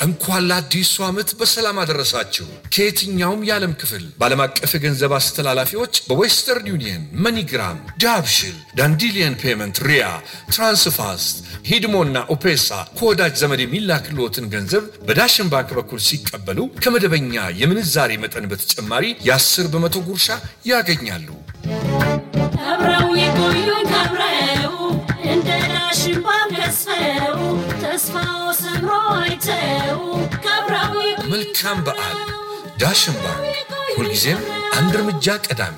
እንኳን ለአዲሱ ዓመት በሰላም አደረሳችሁ። ከየትኛውም የዓለም ክፍል በዓለም አቀፍ የገንዘብ አስተላላፊዎች በዌስተርን ዩኒየን፣ መኒግራም፣ ዳብሽል፣ ዳንዲሊየን ፔመንት፣ ሪያ፣ ትራንስፋስት፣ ሂድሞና ኦፔሳ ከወዳጅ ዘመድ የሚላክልዎትን ገንዘብ በዳሽን ባንክ በኩል ሲቀበሉ ከመደበኛ የምንዛሬ መጠን በተጨማሪ የ10 በመቶ ጉርሻ ያገኛሉ። አብረው የቆዩኝ አብረው እንደ ዳሽን ባንክ ገዝፈው ተስፋው ሰምሮ አይተው ከአብረው የቆዩኝ መልካም በዓል። ዳሽን ባንክ ሁልጊዜም አንድ እርምጃ ቀዳሚ።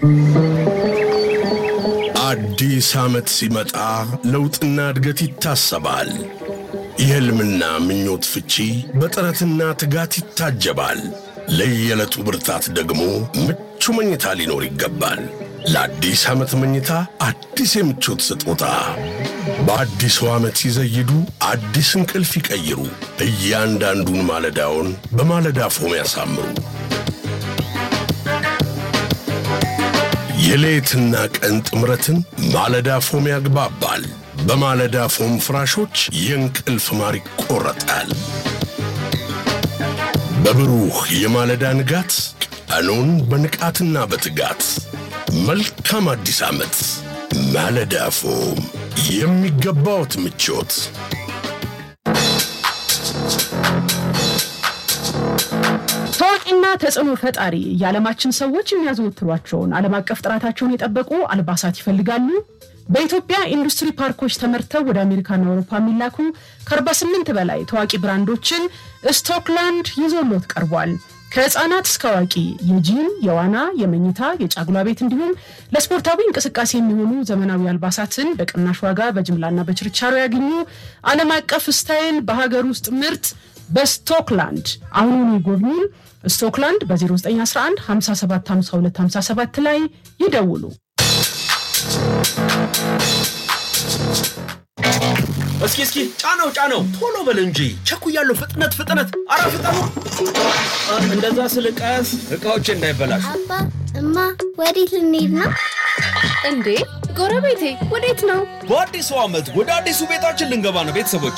አዲስ ዓመት ሲመጣ ለውጥና እድገት ይታሰባል። የሕልምና ምኞት ፍቺ በጥረትና ትጋት ይታጀባል። ለየዕለቱ ብርታት ደግሞ ምቹ መኝታ ሊኖር ይገባል። ለአዲስ ዓመት መኝታ አዲስ የምቾት ስጦታ በአዲሱ ዓመት ሲዘይዱ አዲስ እንቅልፍ ይቀይሩ። እያንዳንዱን ማለዳውን በማለዳ ፎም ያሳምሩ። የሌትና ቀን ጥምረትን ማለዳ ፎም ያግባባል። በማለዳ ፎም ፍራሾች የእንቅልፍ ማር ይቆረጣል። በብሩህ የማለዳ ንጋት ቀኑን በንቃትና በትጋት መልካም አዲስ ዓመት። ማለዳ ፎም የሚገባዎት ምቾት ታዋቂና ተጽዕኖ ፈጣሪ የዓለማችን ሰዎች የሚያዘወትሯቸውን ዓለም አቀፍ ጥራታቸውን የጠበቁ አልባሳት ይፈልጋሉ። በኢትዮጵያ ኢንዱስትሪ ፓርኮች ተመርተው ወደ አሜሪካና አውሮፓ የሚላኩ ከ48 በላይ ታዋቂ ብራንዶችን ስቶክላንድ ይዞሎት ቀርቧል። ከህፃናት እስከ አዋቂ የጂም፣ የዋና፣ የመኝታ፣ የጫጉላ ቤት እንዲሁም ለስፖርታዊ እንቅስቃሴ የሚሆኑ ዘመናዊ አልባሳትን በቅናሽ ዋጋ በጅምላና በችርቻሮ ያገኙ። ዓለም አቀፍ ስታይል በሀገር ውስጥ ምርት በስቶክላንድ አሁኑኑ ይጎብኙን። ስቶክላንድ በ0911 5752 57 ላይ ይደውሉ። እስኪ እስኪ ጫነው ጫነው ቶሎ በል እንጂ ቸኩያለሁ። ፍጥነት ፍጥነት፣ አረ ፍጠኑ! አ፣ እንደዛ ስልቀስ እቃዎች እንዳይበላሹ። አባ እማ ወዴት ልንሄድ ነው? እንዴ ጎረቤቴ ወዴት ነው? በአዲሱ ዓመት ወደ አዲሱ ቤታችን ልንገባ ነው ቤተሰቦቼ።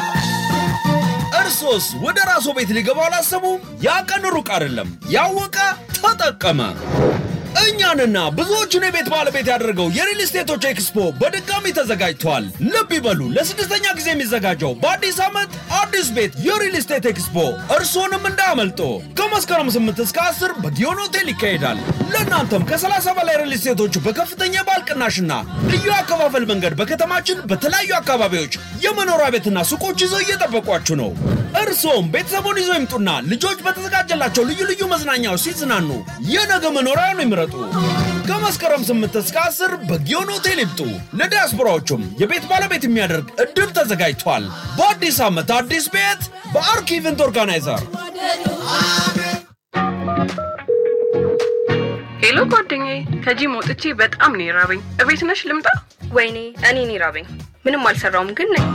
እርሶስ ወደ ራስዎ ቤት ሊገባ አላሰቡም? ያ ቀን ሩቅ አይደለም። ያወቀ ተጠቀመ። እኛንና ብዙዎቹን የቤት ባለቤት ያደረገው የሪል ስቴቶች ኤክስፖ በድጋሚ ተዘጋጅቷል። ልብ ይበሉ፣ ለስድስተኛ ጊዜ የሚዘጋጀው በአዲስ ዓመት አዲስ ቤት የሪል ስቴት ኤክስፖ እርስዎንም እንዳያመልጦ። ከመስከረም 8 እስከ 10 በጊዮን ሆቴል ይካሄዳል። ለእናንተም ከ30 በላይ ሪል ስቴቶች በከፍተኛ የባል ቅናሽና ልዩ አከፋፈል መንገድ በከተማችን በተለያዩ አካባቢዎች የመኖሪያ ቤትና ሱቆች ይዘው እየጠበቋችሁ ነው። እርስዎም ቤተሰቡን ይዘው ይምጡና ልጆች በተዘጋጀላቸው ልዩ ልዩ መዝናኛዎች ሲዝናኑ የነገ መኖሪያውን ይምረጡ። ከመስከረም 8 እስከ 10 በጊዮን ሆቴል ይምጡ። ለዲያስፖራዎቹም የቤት ባለቤት የሚያደርግ እድል ተዘጋጅቷል። በአዲስ ዓመት አዲስ ቤት በአርክ ኢቨንት ኦርጋናይዘር ሄሎ ጓደኛዬ፣ ከጂም ወጥቼ በጣም ነው የራበኝ። እቤት ነሽ ልምጣ? ወይኔ እኔ እኔ ራበኝ። ምንም አልሰራውም ግን ነኝ።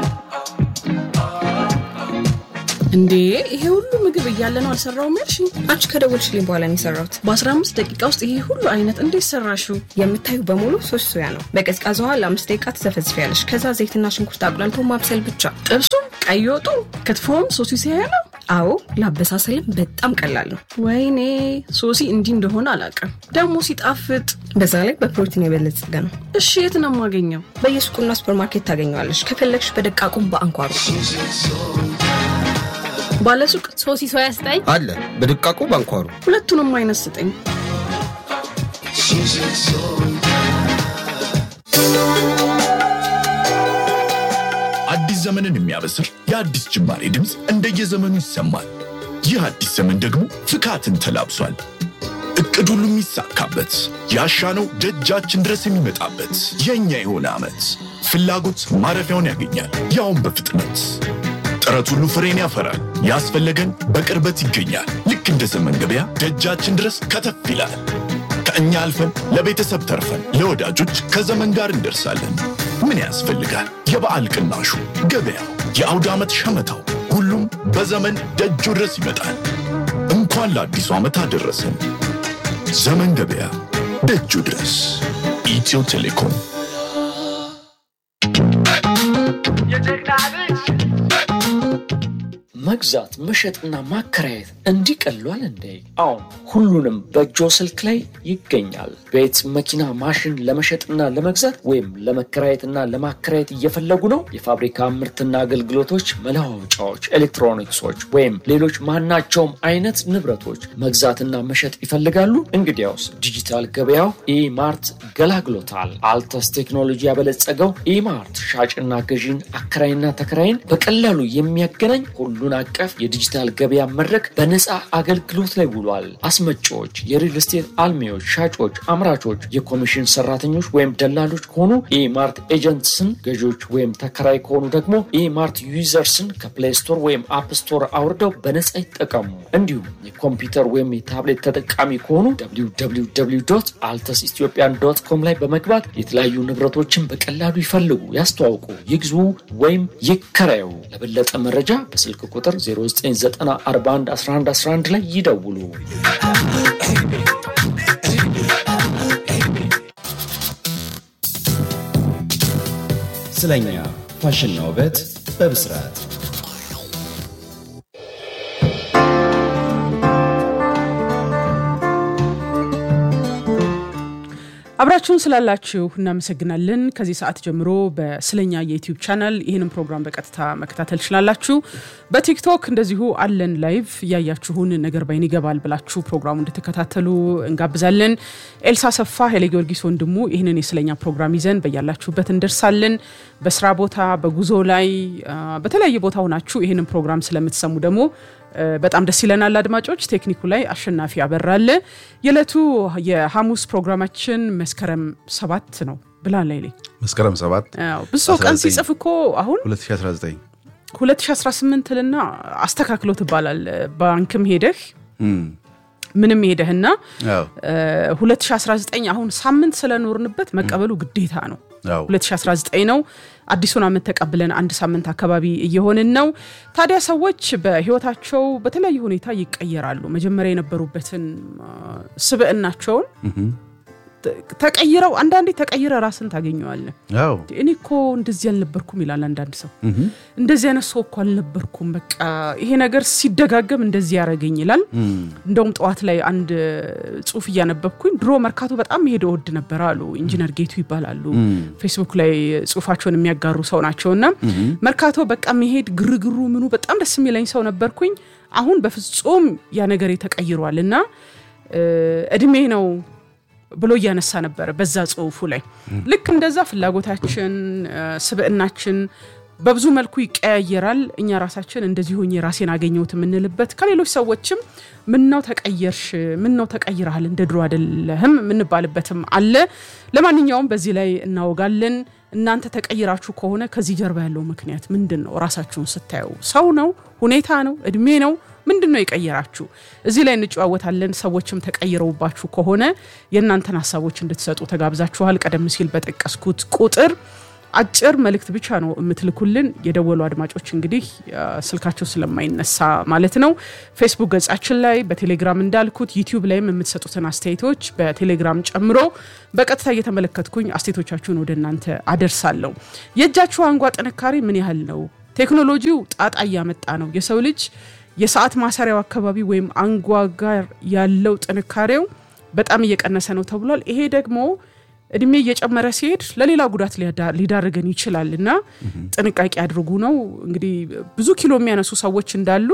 እንዴ ይሄ ሁሉ ምግብ እያለ ነው አልሰራውም ያልሽ? አንቺ ከደወልሽልኝ በኋላ ነው የሰራሁት። በ15 ደቂቃ ውስጥ ይሄ ሁሉ አይነት እንዴት ሰራሽው? የምታዩ በሙሉ ሶስት ሶያ ነው። በቀዝቃዛ ውሃ ለአምስት ደቂቃ ትዘፈዝፊያለሽ። ከዛ ዘይትና ሽንኩርት አቁላልቶ ማብሰል ብቻ። ጥብሱም፣ ቀይ ወጡ፣ ክትፎም ሶሲ ሲያያ ነው። አዎ ለአበሳሰልም በጣም ቀላል ነው። ወይኔ ሶሲ እንዲህ እንደሆነ አላውቅም። ደግሞ ሲጣፍጥ። በዛ ላይ በፕሮቲን የበለጸገ ነው። እሺ የት ነው የማገኘው? በየሱቁና ሱፐርማርኬት ታገኘዋለሽ። ከፈለግሽ በደቃቁም በአንኳሩ ባለሱቅ ሶሲ ሶያ ስጠኝ። አለ በድቃቁ ባንኳሩ ሁለቱንም አይነት ስጠኝ። አዲስ ዘመንን የሚያበስር የአዲስ ጅማሬ ድምፅ እንደየዘመኑ ይሰማል። ይህ አዲስ ዘመን ደግሞ ፍካትን ተላብሷል። እቅድ ሁሉ የሚሳካበት ያሻነው ደጃችን ድረስ የሚመጣበት የእኛ የሆነ ዓመት ፍላጎት ማረፊያውን ያገኛል፣ ያውም በፍጥነት ጥረት ሁሉ ፍሬን ያፈራል። ያስፈለገን በቅርበት ይገኛል። ልክ እንደ ዘመን ገበያ ደጃችን ድረስ ከተፍ ይላል። ከእኛ አልፈን ለቤተሰብ ተርፈን ለወዳጆች ከዘመን ጋር እንደርሳለን። ምን ያስፈልጋል? የበዓል ቅናሹ፣ ገበያው፣ የአውደ ዓመት ሸመታው፣ ሁሉም በዘመን ደጁ ድረስ ይመጣል። እንኳን ለአዲሱ ዓመት አደረሰን። ዘመን ገበያ ደጁ ድረስ። ኢትዮ ቴሌኮም መግዛት መሸጥና ማከራየት እንዲቀሏል እንዴ? አሁን ሁሉንም በእጆ ስልክ ላይ ይገኛል። ቤት፣ መኪና፣ ማሽን ለመሸጥና ለመግዛት ወይም ለመከራየትና ለማከራየት እየፈለጉ ነው? የፋብሪካ ምርትና አገልግሎቶች፣ መለዋወጫዎች፣ ኤሌክትሮኒክሶች ወይም ሌሎች ማናቸውም አይነት ንብረቶች መግዛትና መሸጥ ይፈልጋሉ? እንግዲያውስ ዲጂታል ገበያው ኢማርት ገላግሎታል። አልተስ ቴክኖሎጂ ያበለጸገው ኢማርት ሻጭና ገዢን አከራይና ተከራይን በቀላሉ የሚያገናኝ ሁሉን አቀፍ የዲጂታል ገበያ መድረክ በነፃ አገልግሎት ላይ ውሏል። አስመጪዎች፣ የሪል ስቴት አልሚዎች፣ ሻጮች፣ አምራቾች፣ የኮሚሽን ሰራተኞች ወይም ደላሎች ከሆኑ ኢማርት ኤጀንትስን፣ ገዢዎች ወይም ተከራይ ከሆኑ ደግሞ ኢማርት ዩዘርስን ከፕሌይ ስቶር ወይም አፕ ስቶር አውርደው በነፃ ይጠቀሙ። እንዲሁም የኮምፒውተር ወይም የታብሌት ተጠቃሚ ከሆኑ አልተስ ኢትዮጵያን ዶት ኮም ላይ በመግባት የተለያዩ ንብረቶችን በቀላሉ ይፈልጉ፣ ያስተዋውቁ፣ ይግዙ ወይም ይከራዩ። ለበለጠ መረጃ በስልክ ቁጥር 0994111111 ላይ ይደውሉ። ስለኛ ፋሽንና ውበት በብስራት አብራችሁን ስላላችሁ እናመሰግናለን። ከዚህ ሰዓት ጀምሮ በስለኛ የዩቲዩብ ቻናል ይህንን ፕሮግራም በቀጥታ መከታተል ትችላላችሁ። በቲክቶክ እንደዚሁ አለን ላይቭ እያያችሁን ነገር ባይን ይገባል ብላችሁ ፕሮግራሙ እንድትከታተሉ እንጋብዛለን። ኤልሳ ሰፋ፣ ኃይሌ ጊዮርጊስ ወንድሙ ይህንን የስለኛ ፕሮግራም ይዘን በያላችሁበት እንደርሳለን። በስራ ቦታ፣ በጉዞ ላይ በተለያየ ቦታ ሆናችሁ ይህንን ፕሮግራም ስለምትሰሙ ደግሞ በጣም ደስ ይለናል። አድማጮች ቴክኒኩ ላይ አሸናፊ አበራለ። የዕለቱ የሐሙስ ፕሮግራማችን መስከረም ሰባት ነው ብላን ላይ መስከረም ሰባት ብዙ ሰው ቀን ሲጽፍ እኮ አሁን 2019 2018 ልና አስተካክሎ ትባላል። ባንክም ሄደህ ምንም ሄደህና 2019 አሁን ሳምንት ስለኖርንበት መቀበሉ ግዴታ ነው። 2019 ነው። አዲሱን ዓመት ተቀብለን አንድ ሳምንት አካባቢ እየሆንን ነው። ታዲያ ሰዎች በህይወታቸው በተለያየ ሁኔታ ይቀየራሉ። መጀመሪያ የነበሩበትን ስብዕናቸውን ተቀይረው አንዳንዴ ተቀይረ ራስን ታገኘዋለን። እኔ እኮ እንደዚህ አልነበርኩም ይላል አንዳንድ ሰው። እንደዚህ አይነት ሰው እኮ አልነበርኩም፣ በቃ ይሄ ነገር ሲደጋገም እንደዚህ ያደረገኝ ይላል። እንደውም ጠዋት ላይ አንድ ጽሁፍ እያነበብኩኝ ድሮ መርካቶ በጣም መሄድ እወድ ነበር አሉ ኢንጂነር ጌቱ ይባላሉ። ፌስቡክ ላይ ጽሁፋቸውን የሚያጋሩ ሰው ናቸውና መርካቶ በቃ መሄድ ግርግሩ ምኑ በጣም ደስ የሚለኝ ሰው ነበርኩኝ። አሁን በፍጹም ያ ነገር ተቀይሯል እና እድሜ ነው ብሎ እያነሳ ነበረ በዛ ጽሁፉ ላይ። ልክ እንደዛ ፍላጎታችን፣ ስብዕናችን በብዙ መልኩ ይቀያየራል። እኛ ራሳችን እንደዚህ ሆኜ ራሴን አገኘሁት የምንልበት ከሌሎች ሰዎችም ምነው ተቀየርሽ፣ ምነው ተቀይረሃል፣ እንደ ድሮ አይደለህም የምንባልበትም አለ። ለማንኛውም በዚህ ላይ እናወጋለን። እናንተ ተቀይራችሁ ከሆነ ከዚህ ጀርባ ያለው ምክንያት ምንድን ነው? ራሳችሁን ስታዩ ሰው ነው? ሁኔታ ነው? እድሜ ነው? ምንድን ነው የቀየራችሁ? እዚህ ላይ እንጨዋወታለን። ሰዎችም ተቀይረውባችሁ ከሆነ የእናንተን ሀሳቦች እንድትሰጡ ተጋብዛችኋል። ቀደም ሲል በጠቀስኩት ቁጥር አጭር መልእክት ብቻ ነው የምትልኩልን። የደወሉ አድማጮች እንግዲህ ስልካቸው ስለማይነሳ ማለት ነው። ፌስቡክ ገጻችን ላይ በቴሌግራም እንዳልኩት ዩቲዩብ ላይም የምትሰጡትን አስተያየቶች በቴሌግራም ጨምሮ በቀጥታ እየተመለከትኩኝ አስተያየቶቻችሁን ወደ እናንተ አደርሳለሁ። የእጃችሁ አንጓ ጥንካሬ ምን ያህል ነው? ቴክኖሎጂው ጣጣ እያመጣ ነው። የሰው ልጅ የሰዓት ማሰሪያው አካባቢ ወይም አንጓ ጋር ያለው ጥንካሬው በጣም እየቀነሰ ነው ተብሏል። ይሄ ደግሞ እድሜ እየጨመረ ሲሄድ ለሌላ ጉዳት ሊዳርገን ይችላል እና ጥንቃቄ አድርጉ ነው እንግዲህ። ብዙ ኪሎ የሚያነሱ ሰዎች እንዳሉ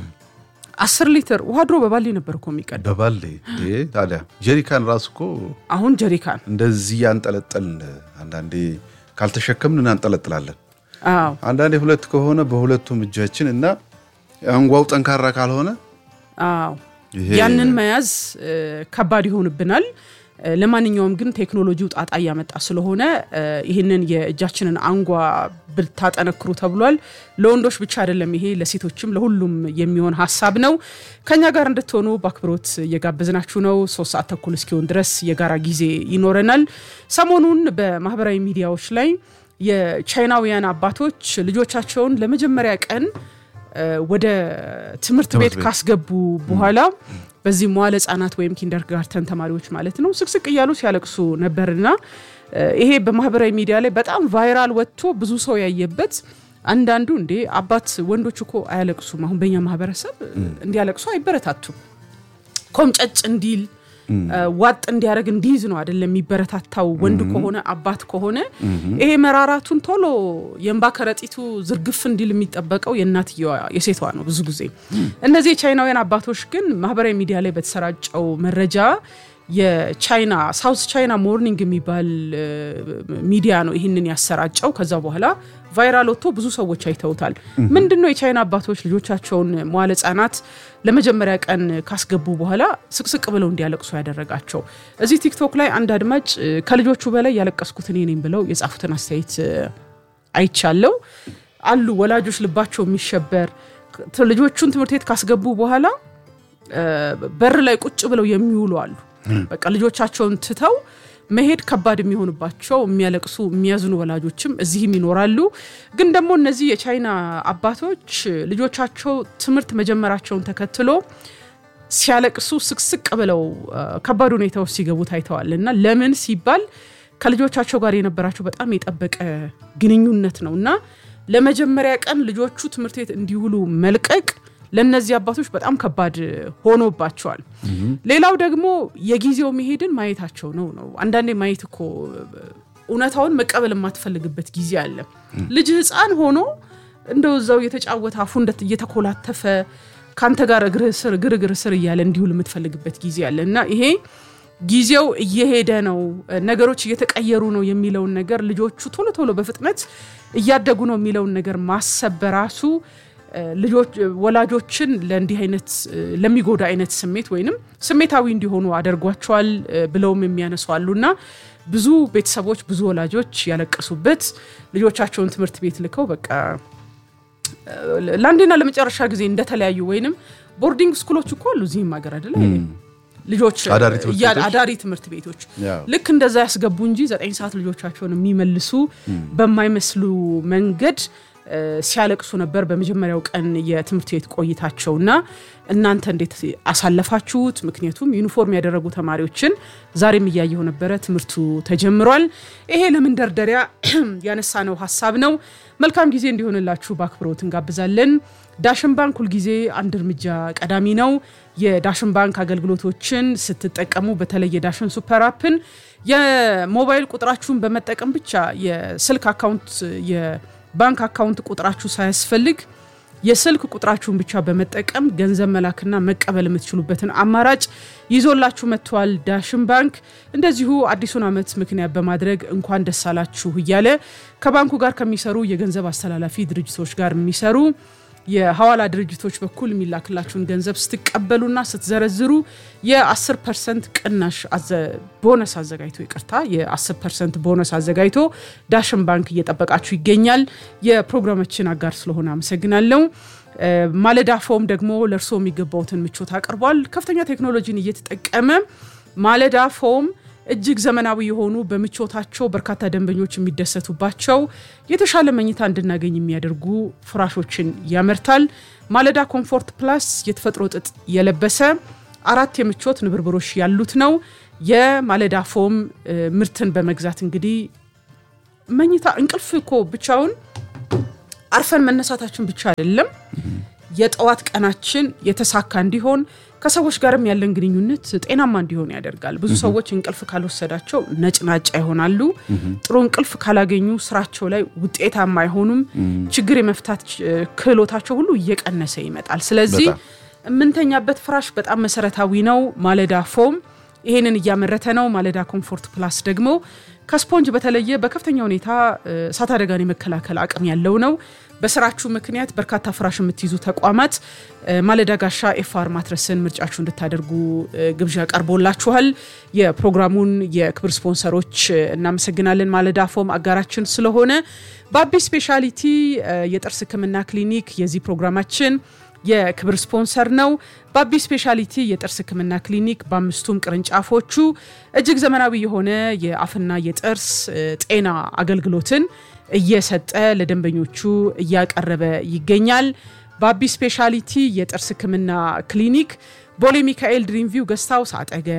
አስር ሊትር ውሃ ድሮ በባሌ ነበር እኮ የሚቀዳ በባሌ ታዲያ ጀሪካን ራሱ እኮ አሁን ጀሪካን እንደዚህ ያንጠለጠልን አንዳንዴ ካልተሸከምን እናንጠለጥላለን። አዎ አንዳንዴ ሁለት ከሆነ በሁለቱም እጃችን እና አንጓው ጠንካራ ካልሆነ አዎ ያንን መያዝ ከባድ ይሆንብናል። ለማንኛውም ግን ቴክኖሎጂው ጣጣ እያመጣ ስለሆነ ይህንን የእጃችንን አንጓ ብታጠነክሩ ተብሏል። ለወንዶች ብቻ አይደለም፣ ይሄ ለሴቶችም ለሁሉም የሚሆን ሀሳብ ነው። ከኛ ጋር እንድትሆኑ በአክብሮት እየጋበዝናችሁ ነው። ሶስት ሰዓት ተኩል እስኪሆን ድረስ የጋራ ጊዜ ይኖረናል። ሰሞኑን በማህበራዊ ሚዲያዎች ላይ የቻይናውያን አባቶች ልጆቻቸውን ለመጀመሪያ ቀን ወደ ትምህርት ቤት ካስገቡ በኋላ በዚህ መዋለ ህጻናት ወይም ኪንደርጋርተን ተማሪዎች ማለት ነው ስቅስቅ እያሉ ሲያለቅሱ ነበርና ይሄ በማህበራዊ ሚዲያ ላይ በጣም ቫይራል ወጥቶ ብዙ ሰው ያየበት አንዳንዱ እንዴ አባት ወንዶች እኮ አያለቅሱም። አሁን በእኛ ማህበረሰብ እንዲያለቅሱ አይበረታቱም። ኮምጨጭ እንዲል ዋጥ እንዲያደርግ እንዲይዝ ነው አይደለም የሚበረታታው። ወንድ ከሆነ አባት ከሆነ ይሄ መራራቱን ቶሎ የእንባ ከረጢቱ ዝርግፍ እንዲል የሚጠበቀው የእናትየዋ የሴቷ ነው ብዙ ጊዜ። እነዚህ የቻይናውያን አባቶች ግን ማህበራዊ ሚዲያ ላይ በተሰራጨው መረጃ የቻይና ሳውዝ ቻይና ሞርኒንግ የሚባል ሚዲያ ነው ይህንን ያሰራጨው። ከዛ በኋላ ቫይራል ወጥቶ ብዙ ሰዎች አይተውታል። ምንድን ነው የቻይና አባቶች ልጆቻቸውን መዋለ ህጻናት ለመጀመሪያ ቀን ካስገቡ በኋላ ስቅስቅ ብለው እንዲያለቅሱ ያደረጋቸው? እዚህ ቲክቶክ ላይ አንድ አድማጭ ከልጆቹ በላይ ያለቀስኩት እኔ ነኝ ብለው የጻፉትን አስተያየት አይቻለው። አሉ ወላጆች ልባቸው የሚሸበር ልጆቹን ትምህርት ቤት ካስገቡ በኋላ በር ላይ ቁጭ ብለው የሚውሉ አሉ። በቃ ልጆቻቸውን ትተው መሄድ ከባድ የሚሆንባቸው የሚያለቅሱ የሚያዝኑ ወላጆችም እዚህም ይኖራሉ። ግን ደግሞ እነዚህ የቻይና አባቶች ልጆቻቸው ትምህርት መጀመራቸውን ተከትሎ ሲያለቅሱ ስቅስቅ ብለው ከባድ ሁኔታ ውስጥ ሲገቡ ታይተዋል። እና ለምን ሲባል ከልጆቻቸው ጋር የነበራቸው በጣም የጠበቀ ግንኙነት ነው እና ለመጀመሪያ ቀን ልጆቹ ትምህርት ቤት እንዲውሉ መልቀቅ ለእነዚህ አባቶች በጣም ከባድ ሆኖባቸዋል። ሌላው ደግሞ የጊዜው መሄድን ማየታቸው ነው ነው አንዳንዴ ማየት እኮ እውነታውን መቀበል የማትፈልግበት ጊዜ አለ። ልጅ ሕፃን ሆኖ እንደው እዛው እየተጫወተ አፉ እየተኮላተፈ ከአንተ ጋር እግርህ ስር ግርግር ስር እያለ እንዲውል የምትፈልግበት ጊዜ አለ እና ይሄ ጊዜው እየሄደ ነው፣ ነገሮች እየተቀየሩ ነው የሚለውን ነገር ልጆቹ ቶሎ ቶሎ በፍጥነት እያደጉ ነው የሚለውን ነገር ማሰብ በራሱ ልጆች ወላጆችን ለእንዲህ አይነት ለሚጎዳ አይነት ስሜት ወይንም ስሜታዊ እንዲሆኑ አድርጓቸዋል ብለውም የሚያነሱ አሉና ብዙ ቤተሰቦች ብዙ ወላጆች ያለቀሱበት ልጆቻቸውን ትምህርት ቤት ልከው በቃ ለአንዴና ለመጨረሻ ጊዜ እንደተለያዩ ወይንም ቦርዲንግ ስኩሎች እኮ አሉ እዚህም ሀገር አይደለ ልጆች አዳሪ ትምህርት ቤቶች ልክ እንደዛ ያስገቡ እንጂ ዘጠኝ ሰዓት ልጆቻቸውን የሚመልሱ በማይመስሉ መንገድ ሲያለቅሱ ነበር በመጀመሪያው ቀን የትምህርት ቤት ቆይታቸውና እናንተ እንዴት አሳለፋችሁት? ምክንያቱም ዩኒፎርም ያደረጉ ተማሪዎችን ዛሬም እያየው ነበረ። ትምህርቱ ተጀምሯል። ይሄ ለመንደርደሪያ ያነሳነው ሀሳብ ነው። መልካም ጊዜ እንዲሆንላችሁ በአክብሮት እንጋብዛለን። ዳሽን ባንክ ሁልጊዜ አንድ እርምጃ ቀዳሚ ነው። የዳሽን ባንክ አገልግሎቶችን ስትጠቀሙ በተለይ የዳሽን ሱፐር አፕን የሞባይል ቁጥራችሁን በመጠቀም ብቻ የስልክ አካውንት ባንክ አካውንት ቁጥራችሁ ሳያስፈልግ የስልክ ቁጥራችሁን ብቻ በመጠቀም ገንዘብ መላክና መቀበል የምትችሉበትን አማራጭ ይዞላችሁ መጥቷል ዳሽን ባንክ። እንደዚሁ አዲሱን ዓመት ምክንያት በማድረግ እንኳን ደስ አላችሁ እያለ ከባንኩ ጋር ከሚሰሩ የገንዘብ አስተላላፊ ድርጅቶች ጋር የሚሰሩ የሐዋላ ድርጅቶች በኩል የሚላክላችሁን ገንዘብ ስትቀበሉና ስትዘረዝሩ የ10 ፐርሰንት ቅናሽ ቦነስ አዘጋጅቶ ይቅርታ የ10 ፐርሰንት ቦነስ አዘጋጅቶ ዳሽን ባንክ እየጠበቃችሁ ይገኛል። የፕሮግራማችን አጋር ስለሆነ አመሰግናለሁ። ማለዳ ፎም ደግሞ ለእርስዎ የሚገባውትን ምቾት አቅርቧል። ከፍተኛ ቴክኖሎጂን እየተጠቀመ ማለዳ ፎም እጅግ ዘመናዊ የሆኑ በምቾታቸው በርካታ ደንበኞች የሚደሰቱባቸው የተሻለ መኝታ እንድናገኝ የሚያደርጉ ፍራሾችን ያመርታል። ማለዳ ኮምፎርት ፕላስ የተፈጥሮ ጥጥ የለበሰ አራት የምቾት ንብርብሮች ያሉት ነው። የማለዳ ፎም ምርትን በመግዛት እንግዲህ መኝታ እንቅልፍ እኮ ብቻውን አርፈን መነሳታችን ብቻ አይደለም የጠዋት ቀናችን የተሳካ እንዲሆን ከሰዎች ጋርም ያለን ግንኙነት ጤናማ እንዲሆን ያደርጋል። ብዙ ሰዎች እንቅልፍ ካልወሰዳቸው ነጭናጫ ይሆናሉ። ጥሩ እንቅልፍ ካላገኙ ስራቸው ላይ ውጤታማ አይሆኑም። ችግር የመፍታት ክህሎታቸው ሁሉ እየቀነሰ ይመጣል። ስለዚህ የምንተኛበት ፍራሽ በጣም መሰረታዊ ነው። ማለዳ ፎም ይሄንን እያመረተ ነው። ማለዳ ኮምፎርት ፕላስ ደግሞ ከስፖንጅ በተለየ በከፍተኛ ሁኔታ እሳት አደጋን የመከላከል አቅም ያለው ነው። በስራችሁ ምክንያት በርካታ ፍራሽ የምትይዙ ተቋማት ማለዳ ጋሻ ኤፍአር ማትረስን ምርጫችሁ እንድታደርጉ ግብዣ ቀርቦላችኋል። የፕሮግራሙን የክብር ስፖንሰሮች እናመሰግናለን። ማለዳ ፎም አጋራችን ስለሆነ በአቢ ስፔሻሊቲ የጥርስ ሕክምና ክሊኒክ የዚህ ፕሮግራማችን የክብር ስፖንሰር ነው። በአቢ ስፔሻሊቲ የጥርስ ህክምና ክሊኒክ በአምስቱም ቅርንጫፎቹ እጅግ ዘመናዊ የሆነ የአፍና የጥርስ ጤና አገልግሎትን እየሰጠ ለደንበኞቹ እያቀረበ ይገኛል። በአቢ ስፔሻሊቲ የጥርስ ህክምና ክሊኒክ ቦሌ ሚካኤል ድሪምቪው ገስት ሃውስ አጠገብ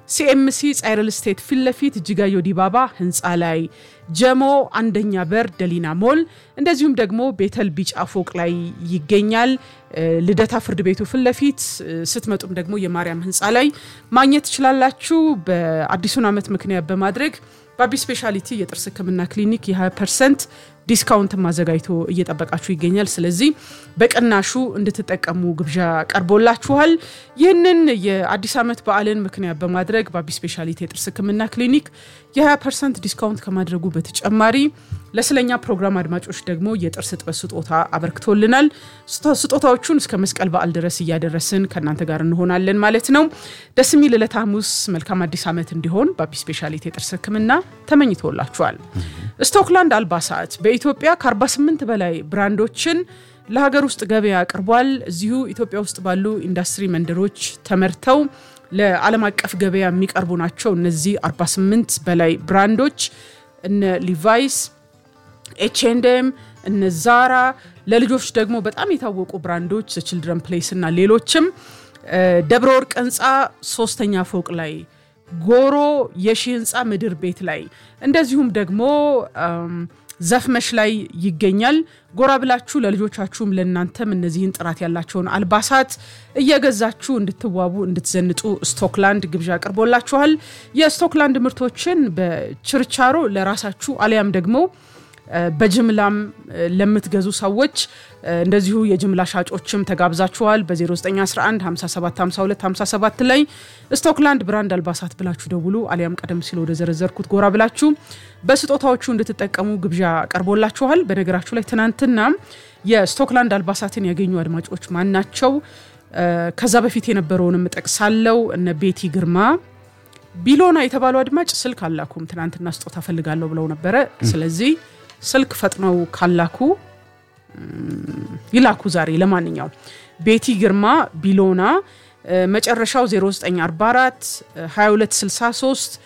ሲኤምሲ ጻይረል ስቴት ፊት ለፊት እጅጋዮ ዲባባ ህንፃ ላይ ጀሞ አንደኛ በር ደሊና ሞል እንደዚሁም ደግሞ ቤተል ቢጫ ፎቅ ላይ ይገኛል። ልደታ ፍርድ ቤቱ ፊት ለፊት ስትመጡም ደግሞ የማርያም ህንፃ ላይ ማግኘት ትችላላችሁ። በአዲሱን ዓመት ምክንያት በማድረግ በአቢ ስፔሻሊቲ የጥርስ ህክምና ክሊኒክ የ20 ፐርሰንት ዲስካውንት አዘጋጅቶ እየጠበቃችሁ ይገኛል። ስለዚህ በቅናሹ እንድትጠቀሙ ግብዣ ቀርቦላችኋል። ይህንን የአዲስ ዓመት በዓልን ምክንያት በማድረግ በአቢ ስፔሻሊቲ የጥርስ ህክምና ክሊኒክ የ20 ፐርሰንት ዲስካውንት ከማድረጉ በተጨማሪ ለስለኛ ፕሮግራም አድማጮች ደግሞ የጥርስ እጥበት ስጦታ አበርክቶልናል። ስጦታዎቹን እስከ መስቀል በዓል ድረስ እያደረስን ከእናንተ ጋር እንሆናለን ማለት ነው። ደስ የሚል ዕለተ ሐሙስ መልካም አዲስ ዓመት እንዲሆን በአቢ ስፔሻሊቲ የጥርስ ህክምና ተመኝቶላችኋል። ስቶክላንድ አልባሳት በኢትዮጵያ ከ48 በላይ ብራንዶችን ለሀገር ውስጥ ገበያ አቅርቧል። እዚሁ ኢትዮጵያ ውስጥ ባሉ ኢንዱስትሪ መንደሮች ተመርተው ለዓለም አቀፍ ገበያ የሚቀርቡ ናቸው። እነዚህ 48 በላይ ብራንዶች እነ ሊቫይስ፣ ኤችኤንድኤም፣ እነ ዛራ ለልጆች ደግሞ በጣም የታወቁ ብራንዶች ችልድረን ፕሌስ እና ሌሎችም ደብረ ወርቅ ህንፃ ሶስተኛ ፎቅ ላይ ጎሮ የሺ ህንፃ ምድር ቤት ላይ እንደዚሁም ደግሞ ዘፍመሽ ላይ ይገኛል። ጎራ ብላችሁ ለልጆቻችሁም ለእናንተም እነዚህን ጥራት ያላቸውን አልባሳት እየገዛችሁ እንድትዋቡ እንድትዘንጡ ስቶክላንድ ግብዣ አቅርቦላችኋል። የስቶክላንድ ምርቶችን በችርቻሮ ለራሳችሁ አሊያም ደግሞ በጅምላም ለምትገዙ ሰዎች እንደዚሁ የጅምላ ሻጮችም ተጋብዛችኋል። በ0911 57 52 57 ላይ ስቶክላንድ ብራንድ አልባሳት ብላችሁ ደውሉ። አሊያም ቀደም ሲል ወደ ዘረዘርኩት ጎራ ብላችሁ በስጦታዎቹ እንድትጠቀሙ ግብዣ ቀርቦላችኋል። በነገራችሁ ላይ ትናንትና የስቶክላንድ አልባሳትን ያገኙ አድማጮች ማን ናቸው? ከዛ በፊት የነበረውንም ጠቅሳለው። እነ ቤቲ ግርማ ቢሎና የተባሉ አድማጭ ስልክ አላኩም። ትናንትና ስጦታ ፈልጋለሁ ብለው ነበረ። ስለዚህ ስልክ ፈጥነው ካላኩ ይላኩ ዛሬ። ለማንኛውም ቤቲ ግርማ ቢሎና መጨረሻው 0944 2263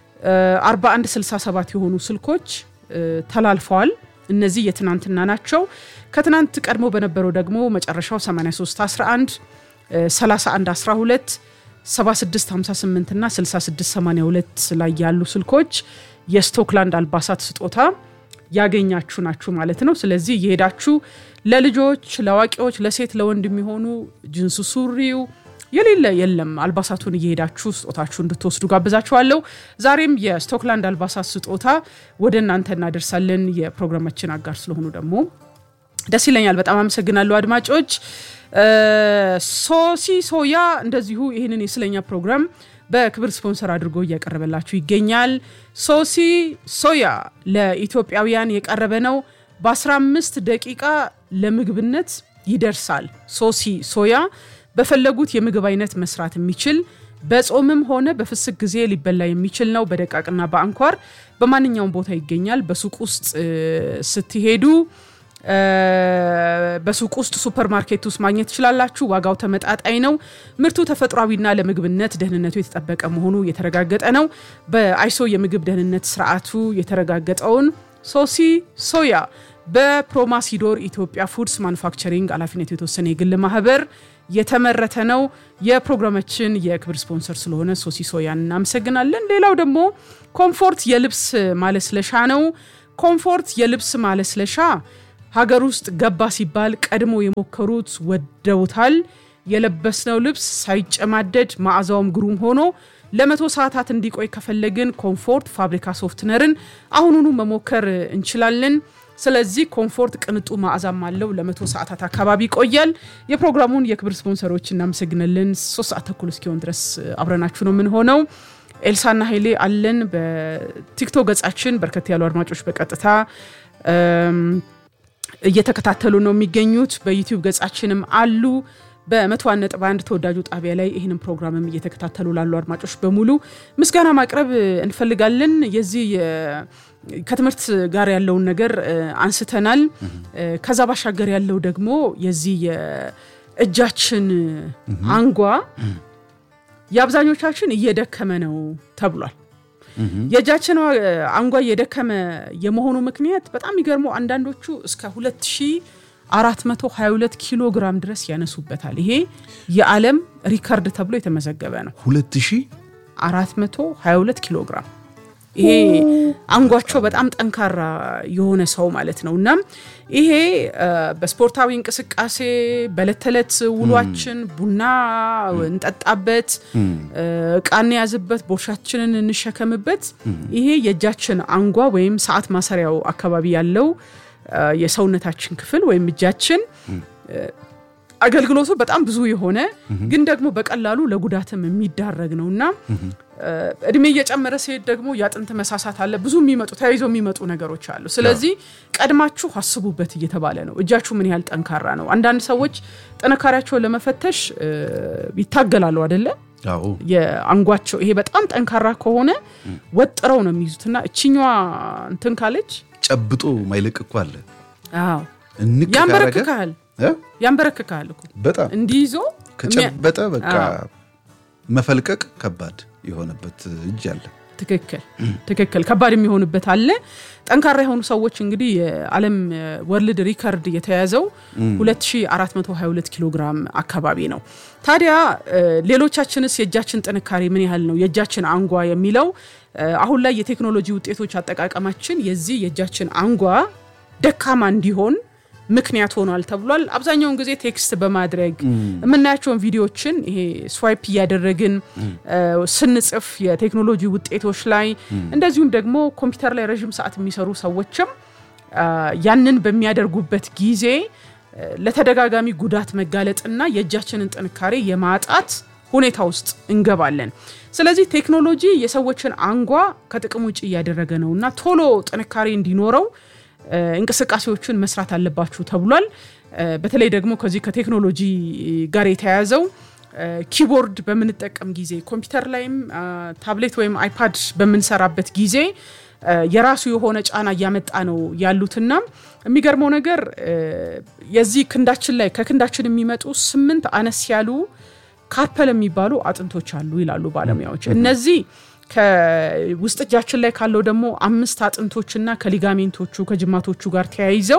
4167 የሆኑ ስልኮች ተላልፈዋል። እነዚህ የትናንትና ናቸው። ከትናንት ቀድሞ በነበረው ደግሞ መጨረሻው 8311 3112 7658 እና 6682 ላይ ያሉ ስልኮች የስቶክላንድ አልባሳት ስጦታ ያገኛችሁ ናችሁ ማለት ነው። ስለዚህ የሄዳችሁ ለልጆች፣ ለአዋቂዎች፣ ለሴት ለወንድ የሚሆኑ ጅንሱ ሱሪው የሌለ የለም አልባሳቱን እየሄዳችሁ ስጦታችሁ እንድትወስዱ ጋብዛችኋለሁ። ዛሬም የስቶክላንድ አልባሳት ስጦታ ወደ እናንተ እናደርሳለን። የፕሮግራማችን አጋር ስለሆኑ ደግሞ ደስ ይለኛል። በጣም አመሰግናለሁ አድማጮች። ሶሲ ሶያ እንደዚሁ ይህንን የስለኛ ፕሮግራም በክብር ስፖንሰር አድርጎ እያቀረበላችሁ ይገኛል። ሶሲ ሶያ ለኢትዮጵያውያን የቀረበ ነው። በ15 ደቂቃ ለምግብነት ይደርሳል። ሶሲ ሶያ በፈለጉት የምግብ አይነት መስራት የሚችል በጾምም ሆነ በፍስክ ጊዜ ሊበላ የሚችል ነው። በደቃቅና በአንኳር በማንኛውም ቦታ ይገኛል። በሱቅ ውስጥ ስትሄዱ በሱቅ ውስጥ ሱፐር ማርኬት ውስጥ ማግኘት ትችላላችሁ። ዋጋው ተመጣጣኝ ነው። ምርቱ ተፈጥሯዊና ለምግብነት ደህንነቱ የተጠበቀ መሆኑ የተረጋገጠ ነው። በአይሶ የምግብ ደህንነት ስርዓቱ የተረጋገጠውን ሶሲ ሶያ በፕሮማሲዶር ኢትዮጵያ ፉድስ ማኑፋክቸሪንግ ኃላፊነቱ የተወሰነ የግል ማህበር የተመረተ ነው። የፕሮግራማችን የክብር ስፖንሰር ስለሆነ ሶሲ ሶያን እናመሰግናለን። ሌላው ደግሞ ኮምፎርት የልብስ ማለስለሻ ነው። ኮምፎርት የልብስ ማለስለሻ ሀገር ውስጥ ገባ ሲባል ቀድሞ የሞከሩት ወደውታል። የለበስነው ልብስ ሳይጨማደድ መዓዛውም ግሩም ሆኖ ለመቶ ሰዓታት እንዲቆይ ከፈለግን ኮምፎርት ፋብሪካ ሶፍትነርን አሁኑኑ መሞከር እንችላለን። ስለዚህ ኮምፎርት ቅንጡ መዓዛም አለው። ለመቶ ሰዓታት አካባቢ ይቆያል። የፕሮግራሙን የክብር ስፖንሰሮች እናመሰግናለን። ሶስት ሰዓት ተኩል እስኪሆን ድረስ አብረናችሁ ነው የምንሆነው። ኤልሳና ኃይሌ አለን። በቲክቶክ ገጻችን በርከት ያሉ አድማጮች በቀጥታ እየተከታተሉ ነው የሚገኙት። በዩቲዩብ ገጻችንም አሉ። በመቶ ነጥብ አንድ ተወዳጁ ጣቢያ ላይ ይህንን ፕሮግራምም እየተከታተሉ ላሉ አድማጮች በሙሉ ምስጋና ማቅረብ እንፈልጋለን። የዚህ ከትምህርት ጋር ያለውን ነገር አንስተናል። ከዛ ባሻገር ያለው ደግሞ የዚህ የእጃችን አንጓ የአብዛኞቻችን እየደከመ ነው ተብሏል። የእጃችን አንጓ እየደከመ የመሆኑ ምክንያት በጣም የሚገርመው አንዳንዶቹ እስከ 2422 ኪሎ ግራም ድረስ ያነሱበታል። ይሄ የዓለም ሪከርድ ተብሎ የተመዘገበ ነው። 2000 2422 ኪሎ ግራም ይሄ አንጓቸው በጣም ጠንካራ የሆነ ሰው ማለት ነው። እና ይሄ በስፖርታዊ እንቅስቃሴ በዕለት ተዕለት ውሏችን ቡና እንጠጣበት፣ እቃ እንያዝበት፣ ቦርሳችንን እንሸከምበት ይሄ የእጃችን አንጓ ወይም ሰዓት ማሰሪያው አካባቢ ያለው የሰውነታችን ክፍል ወይም እጃችን አገልግሎቱ በጣም ብዙ የሆነ ግን ደግሞ በቀላሉ ለጉዳትም የሚዳረግ ነው እና እድሜ እየጨመረ ሲሄድ ደግሞ የአጥንት መሳሳት አለ። ብዙ የሚመጡ ተያይዘው የሚመጡ ነገሮች አሉ። ስለዚህ ቀድማችሁ አስቡበት እየተባለ ነው። እጃችሁ ምን ያህል ጠንካራ ነው? አንዳንድ ሰዎች ጥንካሬያቸውን ለመፈተሽ ይታገላሉ አደለ? የአንጓቸው ይሄ በጣም ጠንካራ ከሆነ ወጥረው ነው የሚይዙትና እችኛዋ እንትን ካለች ጨብጦ ማይለቅ እኮ አለ። አዎ እንቅ ካረገ ያንበረክካል ያንበረክካል እኮ በጣም እንዲይዞ ከጨበጠ በቃ መፈልቀቅ ከባድ የሆነበት እጅ አለ። ትክክል ትክክል፣ ከባድ የሚሆንበት አለ። ጠንካራ የሆኑ ሰዎች እንግዲህ የዓለም ወርልድ ሪከርድ የተያዘው 2422 ኪሎ ግራም አካባቢ ነው። ታዲያ ሌሎቻችንስ የእጃችን ጥንካሬ ምን ያህል ነው? የእጃችን አንጓ የሚለው አሁን ላይ የቴክኖሎጂ ውጤቶች አጠቃቀማችን የዚህ የእጃችን አንጓ ደካማ እንዲሆን ምክንያት ሆኗል ተብሏል። አብዛኛውን ጊዜ ቴክስት በማድረግ የምናያቸውን ቪዲዮዎችን ይሄ ስዋይፕ እያደረግን ስንጽፍ የቴክኖሎጂ ውጤቶች ላይ እንደዚሁም ደግሞ ኮምፒውተር ላይ ረዥም ሰዓት የሚሰሩ ሰዎችም ያንን በሚያደርጉበት ጊዜ ለተደጋጋሚ ጉዳት መጋለጥና የእጃችንን ጥንካሬ የማጣት ሁኔታ ውስጥ እንገባለን። ስለዚህ ቴክኖሎጂ የሰዎችን አንጓ ከጥቅም ውጭ እያደረገ ነው እና ቶሎ ጥንካሬ እንዲኖረው እንቅስቃሴዎችን መስራት አለባችሁ ተብሏል። በተለይ ደግሞ ከዚህ ከቴክኖሎጂ ጋር የተያያዘው ኪቦርድ በምንጠቀም ጊዜ ኮምፒውተር ላይም ታብሌት ወይም አይፓድ በምንሰራበት ጊዜ የራሱ የሆነ ጫና እያመጣ ነው ያሉትና የሚገርመው ነገር የዚህ ክንዳችን ላይ ከክንዳችን የሚመጡ ስምንት አነስ ያሉ ካርፐል የሚባሉ አጥንቶች አሉ ይላሉ ባለሙያዎች። እነዚህ ከውስጥ እጃችን ላይ ካለው ደግሞ አምስት አጥንቶችና ከሊጋሜንቶቹ ከጅማቶቹ ጋር ተያይዘው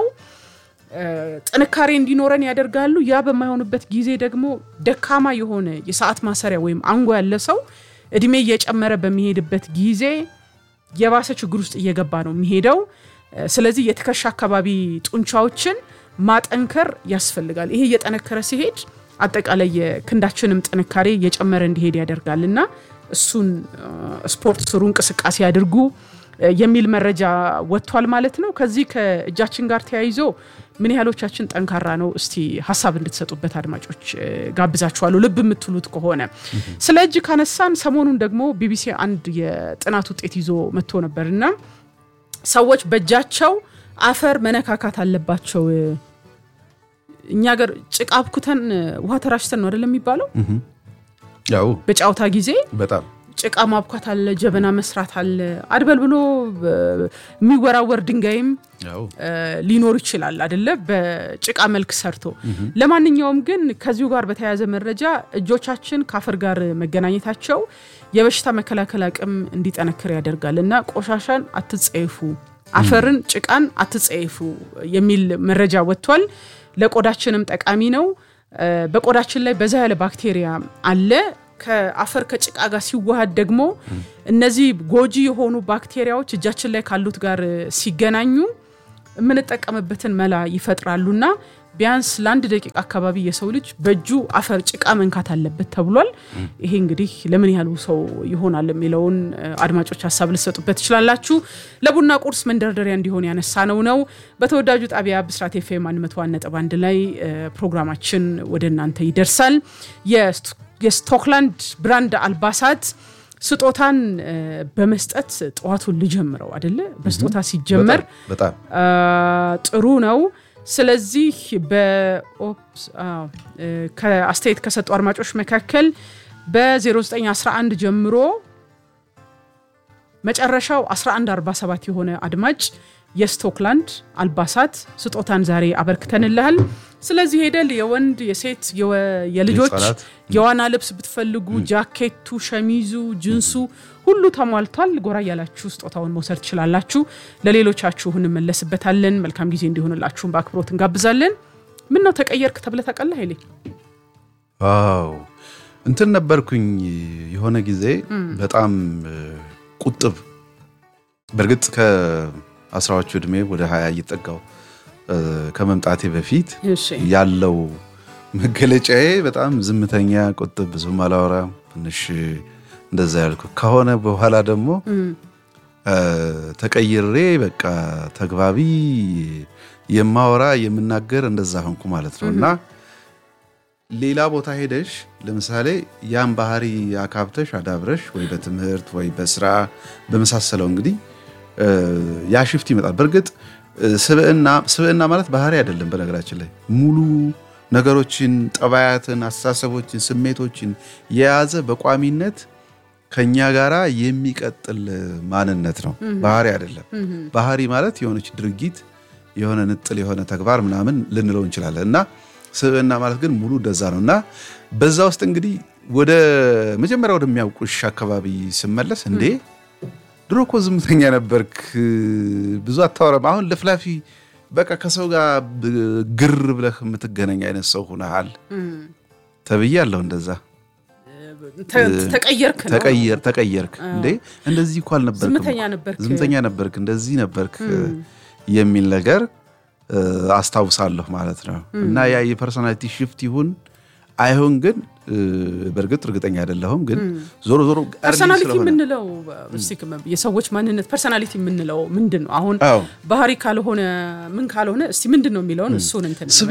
ጥንካሬ እንዲኖረን ያደርጋሉ። ያ በማይሆንበት ጊዜ ደግሞ ደካማ የሆነ የሰዓት ማሰሪያ ወይም አንጓ ያለ ሰው እድሜ እየጨመረ በሚሄድበት ጊዜ የባሰ ችግር ውስጥ እየገባ ነው የሚሄደው። ስለዚህ የትከሻ አካባቢ ጡንቻዎችን ማጠንከር ያስፈልጋል። ይሄ እየጠነከረ ሲሄድ አጠቃላይ የክንዳችንም ጥንካሬ እየጨመረ እንዲሄድ ያደርጋል እና እሱን ስፖርት ስሩ፣ እንቅስቃሴ አድርጉ የሚል መረጃ ወጥቷል ማለት ነው። ከዚህ ከእጃችን ጋር ተያይዞ ምን ያህሎቻችን ጠንካራ ነው? እስቲ ሀሳብ እንድትሰጡበት አድማጮች ጋብዛችኋለሁ። ልብ የምትሉት ከሆነ ስለ እጅ ካነሳን ሰሞኑን ደግሞ ቢቢሲ አንድ የጥናት ውጤት ይዞ መጥቶ ነበር እና ሰዎች በእጃቸው አፈር መነካካት አለባቸው። እኛ ሀገር ጭቃ አብኩተን ውሃ ተራሽተን ነው አይደለም የሚባለው ያው በጨዋታ ጊዜ በጣም ጭቃ ማብኳት አለ፣ ጀበና መስራት አለ፣ አድበል ብሎ የሚወራወር ድንጋይም ሊኖር ይችላል አደለ? በጭቃ መልክ ሰርቶ። ለማንኛውም ግን ከዚሁ ጋር በተያያዘ መረጃ እጆቻችን ከአፈር ጋር መገናኘታቸው የበሽታ መከላከል አቅም እንዲጠነክር ያደርጋል እና ቆሻሻን አትጸየፉ፣ አፈርን፣ ጭቃን አትጸየፉ የሚል መረጃ ወጥቷል። ለቆዳችንም ጠቃሚ ነው። በቆዳችን ላይ በዛ ያለ ባክቴሪያ አለ። ከአፈር ከጭቃ ጋር ሲዋሃድ ደግሞ እነዚህ ጎጂ የሆኑ ባክቴሪያዎች እጃችን ላይ ካሉት ጋር ሲገናኙ የምንጠቀምበትን መላ ይፈጥራሉና ቢያንስ ለአንድ ደቂቃ አካባቢ የሰው ልጅ በእጁ አፈር ጭቃ መንካት አለበት ተብሏል። ይሄ እንግዲህ ለምን ያህሉ ሰው ይሆናል የሚለውን አድማጮች ሀሳብ ልሰጡበት ትችላላችሁ። ለቡና ቁርስ መንደርደሪያ እንዲሆን ያነሳነው ነው። በተወዳጁ ጣቢያ ብስራት ኤፍኤም 101.1 ላይ ፕሮግራማችን ወደ እናንተ ይደርሳል። የስቶክላንድ ብራንድ አልባሳት ስጦታን በመስጠት ጠዋቱን ልጀምረው አደለ? በስጦታ ሲጀመር በጣም ጥሩ ነው። ስለዚህ ከአስተያየት ከሰጡ አድማጮች መካከል በ0911 ጀምሮ መጨረሻው 1147 የሆነ አድማጭ የስቶክላንድ አልባሳት ስጦታን ዛሬ አበርክተንልሃል። ስለዚህ ሄደል የወንድ የሴት የልጆች የዋና ልብስ ብትፈልጉ ጃኬቱ፣ ሸሚዙ፣ ጅንሱ ሁሉ ተሟልቷል። ጎራ እያላችሁ ስጦታውን መውሰድ ትችላላችሁ። ለሌሎቻችሁ እንመለስበታለን። መልካም ጊዜ እንዲሆንላችሁን በአክብሮት እንጋብዛለን። ምን ነው ተቀየርክ ተብለህ ታውቃለህ ኃይሌ? አዎ እንትን ነበርኩኝ የሆነ ጊዜ እም። በጣም እ፣ ቁጥብ በእርግጥ ከአስራዎቹ ዕድሜ ወደ ሀያ እየጠጋው እ፣ ከመምጣቴ በፊት እሺ ያለው መገለጫዬ በጣም ዝምተኛ፣ ቁጥብ፣ ብዙም አላወራም ትንሽ እንደዛ ያልኩ ከሆነ በኋላ ደግሞ እም፣ እ፣ ተቀይሬ በቃ ተግባቢ የማወራ የምናገር እንደዛ ሆንኩ ማለት ነው እና ሌላ ቦታ ሄደሽ ለምሳሌ ያን ባህሪ አካብተሽ አዳብረሽ ወይ በትምህርት ወይ በስራ በመሳሰለው እንግዲህ እ፣ ያ ሽፍት ይመጣል። በእርግጥ እ፣ ስብዕና ስብዕና ማለት ባህሪ አይደለም። በነገራችን ላይ ሙሉ ነገሮችን፣ ጠባያትን፣ አስተሳሰቦችን፣ ስሜቶችን የያዘ በቋሚነት ከኛ ጋራ የሚቀጥል ማንነት ነው። Mhm. ባህሪ አይደለም። Mhm. ባህሪ ማለት የሆነች ድርጊት የሆነ ንጥል የሆነ ተግባር ምናምን ልንለው እንችላለን እና ስብዕና ማለት ግን ሙሉ እንደዛ ነው እና በዛ ውስጥ እንግዲህ ወደ መጀመሪያ ወደሚያውቁሽ አካባቢ ስመለስ እንዴ ድሮ እኮ ዝምተኛ ነበርክ፣ ብዙ አታወራም፣ አሁን ለፍላፊ በቃ ከሰው ጋር ብ- ግር ብለህ የምትገናኝ አይነት ሰው ሁነሃል እም፣ ተብዬ አለሁ እንደዛ ተ- ተቀየርክ ነው ተቀየር ተቀየርክ አዎ። እንዴ እንደዚህ እኮ አልነበርክም ዝምተኛ ነበርክ። ዝምተኛ ነበርክ እንደዚህ ነበርክ እም። የሚል ነገር እ፣ አስታውሳለሁ ማለት ነው እም። እና ያ የፐርሶናሊቲ ሽፍት ይሁን አይሁን ግን እ፣ በእርግጥ እርግጠኛ አይደለሁም ግን እም። ዞሮ ዞሮ early ፐርሰናሊቲ ስለሆነ የምንለው እስቲ የሰዎች ማንነት ፐርሰናሊቲ የምንለው ምንድን ነው? አሁን አዎ ባህሪ ካልሆነ ምን ካልሆነ እስቲ ምንድን ነው የሚለውን እሱን እንትን